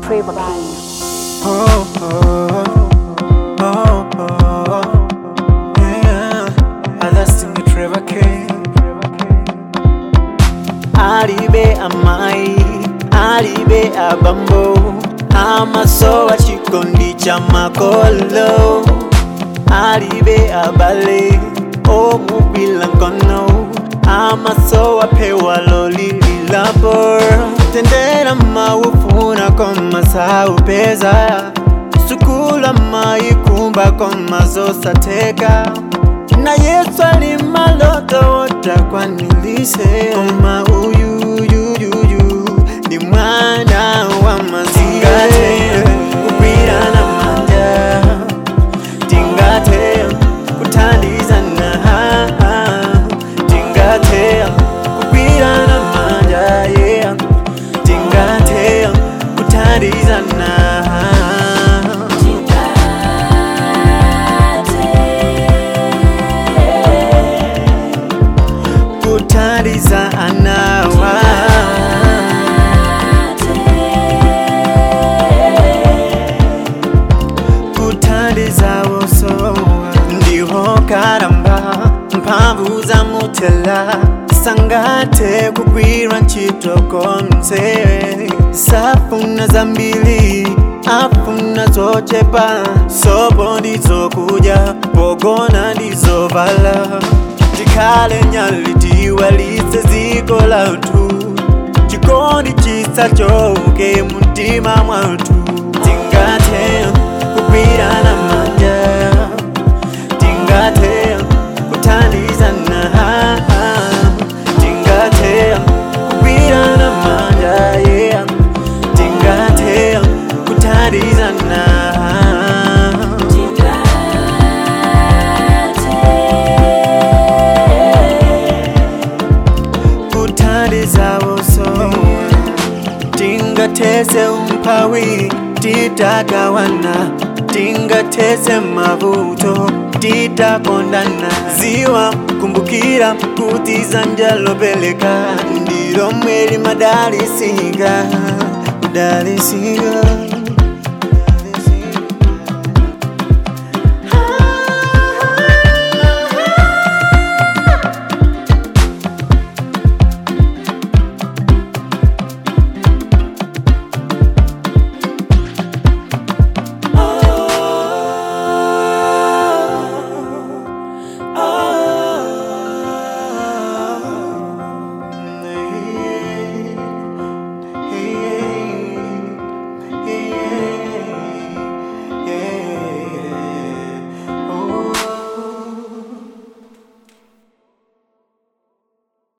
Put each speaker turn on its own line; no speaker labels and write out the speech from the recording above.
Trevor King.
Oh, oh, oh, oh, yeah. I lost in the Trevor King. Alibe amai, alibe abambo, amasowa chikondi cha makolo. Alibe abale, omupila nkono, amasowa pewa lolililapo. Tendera maufuna koma saupeza, sukula maikumba koma zosateka na Yesu alimaloto wotakwanilise koma uyuyuyuyu ndi mwana wa mazingate kugwirana manja tingate kuthandizana tingate kugwirana manja yeah tingate kuthandizana kuthandiza anawa kuthandiza wosowa ndiho karamba mphamvu za mutela sangate kugwira ntchito konse safuna zambiri afuna zochepa sopo ndizokudya pogona ndizovala tikhale nyali tiwalitse dziko lathu chikondi chisachoke mumtima mwathu tingathe kugwirana manja tingathe kuthandizana tingathe kugwirana manja yeah tingathe kuthandizana kuthandiza wosowa tingathese umphawi titagawana tingathese mavuto titakondana ziwa kumbukira kuti zanja lopeleka ndilo mweli madalisika kudalisika